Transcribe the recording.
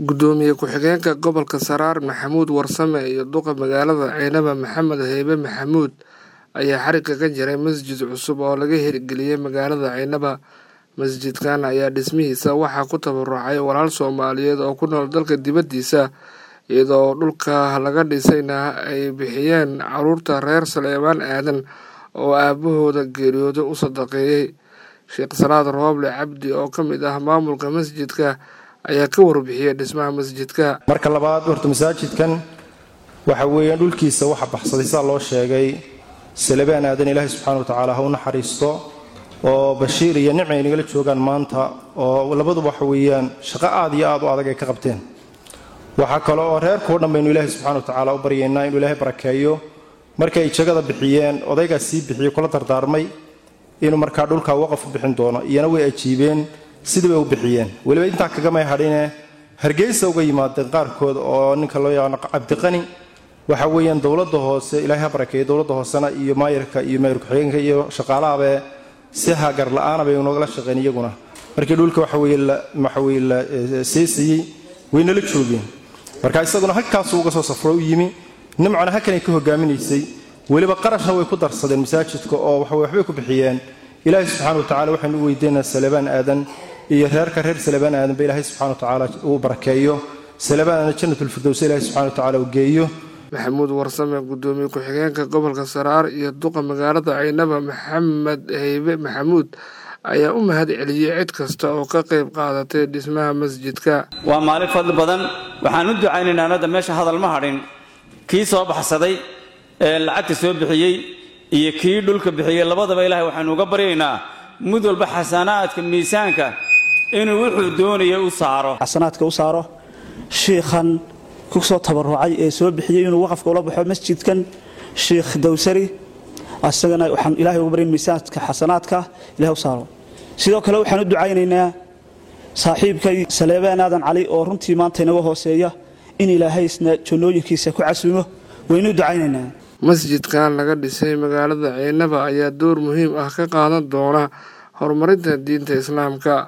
gudoomiye ku-xigeenka gobolka saraar maxamuud warsame iyo duqa magaalada ceynaba maxamed heybe maxamuud ayaa xariga ka jiray masjid cusub oo laga hirgeliyey magaalada ceynaba masjidkan ayaa dhismihiisa waxaa ku tabarucay walaal soomaaliyeed oo ku nool dalka dibaddiisa iyadoo dhulka laga dhisayna ay bixiyeen caruurta reer saleebaan aadan oo aabahooda geeriyooda u sadaqeeyey sheekh salaad rooble cabdi oo ka mid ah maamulka masjidka ayaa ka warbixiyey dhismaha masjidka marka labaad horta masaajidkan waxa weeyaan dhulkiisa waxa baxsaday sidaa loo sheegay salebaan aadan ilaahay subxana wa tacaala ha u naxariisto oo bashiir iyo nicmi ay nagala joogaan maanta oo labaduba waxa weeyaan shaqo aad iyo aad u adag ay ka qabteen waxaa kale oo reerkao dhan baynu ilaahay subxana wa tacaala u baryaynaa inuu ilaahay barakeeyo markay jagada bixiyeen odaygaas sii bixiyey kula dardaarmay inuu markaa dhulkaa waqaf u bixin doono iyana way ajiibeen sidii bay u bixiyeen weliba intaa kagamay hadhine hargeysa uga yimaadeen qaarkood oo ninka loo yaqaano cabdiqani waxa weeyaan dowladda hoose ilaahay ha barakeeyo dowladda hoosena iyo maayarka iyo maayar ku-xigeenka iyo shaqaalahabe si hagar la-aana bay nogala shaqeen iyaguna markii dhulka waxaweye waxaweye la seesayey waynala joogeen marka isaguna halkaasuu uga soo safro u yimi nimcana halkanay ka hogaaminaysay weliba qarashna way ku darsadeen masaajidka oo waxaweye waxbay ku bixiyeen ilaahay subxana wa tacala waxaynu u weydiinaa salebaan aadan iyo reerka reer salebaan aadan ba ilaahay subxana wa tacaala uu barakeeyo salebaan aadan jannatulfirdows ilaahay subxana wa tacaala uu geeyo maxamuud warsame gudoomiye ku-xigeenka gobolka saraar iyo duqa magaalada ceynaba maxamed heybe maxamuud ayaa u mahad celiyey cid kasta oo ka qayb qaadatay dhismaha masjidka waa maalin fadli badan waxaan u ducaynaynaa anadda meesha hadal ma hadhin kii soo baxsaday ee lacagta soo bixiyey iyo kii dhulka bixiyey labadaba ilaahay waxaanu uga baryaynaa mid walba xasanaadka miisaanka inuu wuxuu doonaya u saaro xasanaadka u saaro shiikhan ku soo tabarucay ee soo bixiyey inuu waqafka ula baxo masjidkan shiikh dawsari asagana waxaan ilahay uga baryan miisaanka xasanaadka ilahay u saaro sidoo kale waxaan u ducaynaynaa saaxiibkay saleebaan aadan cali oo runtii maanta inaga hooseeya in ilaahay isna jannooyinkiisa ku casuumo waynu ducaynaynaa masjidkan laga dhisay magaalada ceynaba ayaa door muhiim ah ka qaadan doona horumarinta diinta islaamka